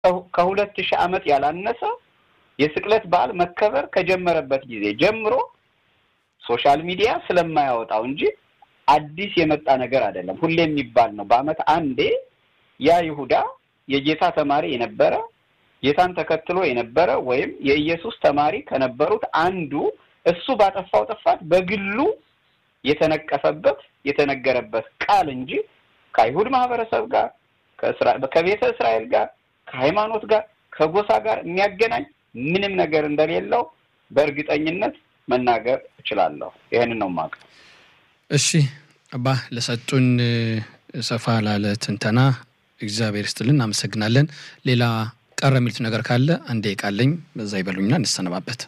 ከሁለት ሺህ ዓመት ያላነሰ የስቅለት በዓል መከበር ከጀመረበት ጊዜ ጀምሮ ሶሻል ሚዲያ ስለማያወጣው እንጂ አዲስ የመጣ ነገር አይደለም። ሁሌ የሚባል ነው። በዓመት አንዴ ያ ይሁዳ የጌታ ተማሪ የነበረ ጌታን ተከትሎ የነበረ ወይም የኢየሱስ ተማሪ ከነበሩት አንዱ እሱ ባጠፋው ጥፋት በግሉ የተነቀፈበት የተነገረበት ቃል እንጂ ከአይሁድ ማህበረሰብ ጋር ከቤተ እስራኤል ጋር ከሃይማኖት ጋር ከጎሳ ጋር የሚያገናኝ ምንም ነገር እንደሌለው በእርግጠኝነት መናገር እችላለሁ። ይህንን ነው የማውቀው። እሺ አባ ለሰጡን ሰፋ ላለ ትንተና እግዚአብሔር ይስጥልን፣ እናመሰግናለን። ሌላ ቀረ የሚሉት ነገር ካለ አንዴ ቃለኝ በዛ ይበሉኝና እንሰነባበት።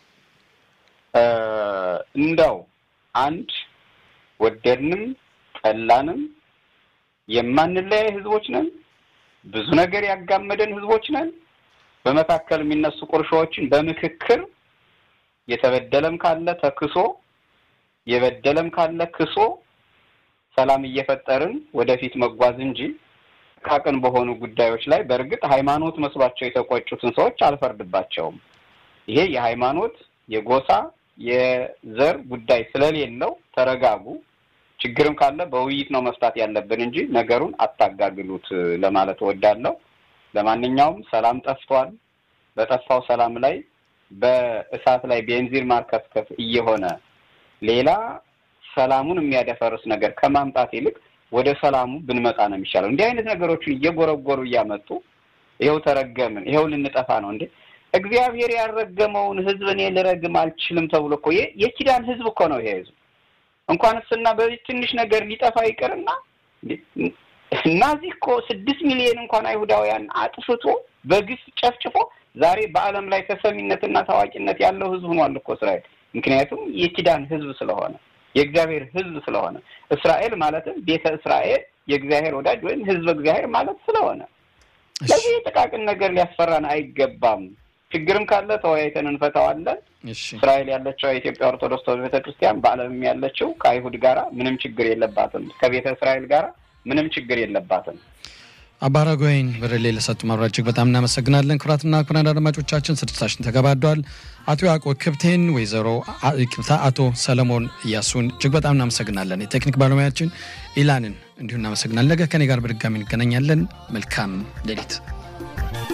እንደው አንድ ወደድንም ጠላንም የማንለያይ ህዝቦች ነን። ብዙ ነገር ያጋመደን ህዝቦች ነን። በመካከል የሚነሱ ቁርሾዎችን በምክክር የተበደለም ካለ ተክሶ የበደለም ካለ ክሶ ሰላም እየፈጠርን ወደፊት መጓዝ እንጂ ጥቃቅን በሆኑ ጉዳዮች ላይ በእርግጥ ሃይማኖት መስሏቸው የተቆጩትን ሰዎች አልፈርድባቸውም። ይሄ የሃይማኖት የጎሳ የዘር ጉዳይ ስለሌለው ተረጋጉ። ችግርም ካለ በውይይት ነው መፍታት ያለብን እንጂ ነገሩን አታጋግሉት ለማለት እወዳለሁ። ለማንኛውም ሰላም ጠፍቷል። በጠፋው ሰላም ላይ በእሳት ላይ ቤንዚን ማርከፍከፍ እየሆነ ሌላ ሰላሙን የሚያደፈርስ ነገር ከማምጣት ይልቅ ወደ ሰላሙ ብንመጣ ነው የሚሻለው። እንዲህ አይነት ነገሮችን እየጎረጎሩ እያመጡ ይኸው ተረገምን፣ ይኸው ልንጠፋ ነው እንዴ! እግዚአብሔር ያልረገመውን ህዝብ እኔ ልረግም አልችልም ተብሎ እኮ የኪዳን ህዝብ እኮ ነው ይሄ ህዝብ። እንኳን እስና በዚህ ትንሽ ነገር ሊጠፋ ይቅርና ናዚ እኮ ስድስት ሚሊዮን እንኳን አይሁዳውያን አጥፍቶ በግፍ ጨፍጭፎ ዛሬ በዓለም ላይ ተሰሚነትና ታዋቂነት ያለው ህዝብ ሆኗል እኮ እስራኤል። ምክንያቱም የኪዳን ህዝብ ስለሆነ የእግዚአብሔር ህዝብ ስለሆነ እስራኤል ማለትም ቤተ እስራኤል የእግዚአብሔር ወዳጅ ወይም ህዝብ እግዚአብሔር ማለት ስለሆነ ለዚህ የጥቃቅን ነገር ሊያስፈራን አይገባም። ችግርም ካለ ተወያይተን እንፈታዋለን። እስራኤል ያለችው የኢትዮጵያ ኦርቶዶክስ ተዋሕዶ ቤተክርስቲያን በዓለምም ያለችው ከአይሁድ ጋራ ምንም ችግር የለባትም። ከቤተ እስራኤል ጋራ ምንም ችግር የለባትም። አባ አረጋዊን በርሌ ለሰጡ ማብራሪያ እጅግ በጣም እናመሰግናለን። ክቡራትና ክቡራን አድማጮቻችን ስርጭታችን ተገባዷል። አቶ ያዕቆብ ክብቴን፣ ወይዘሮ ክብታ፣ አቶ ሰለሞን እያሱን እጅግ በጣም እናመሰግናለን። የቴክኒክ ባለሙያችን ኢላንን እንዲሁ እናመሰግናለን። ነገ ከኔ ጋር በድጋሚ እንገናኛለን። መልካም ሌሊት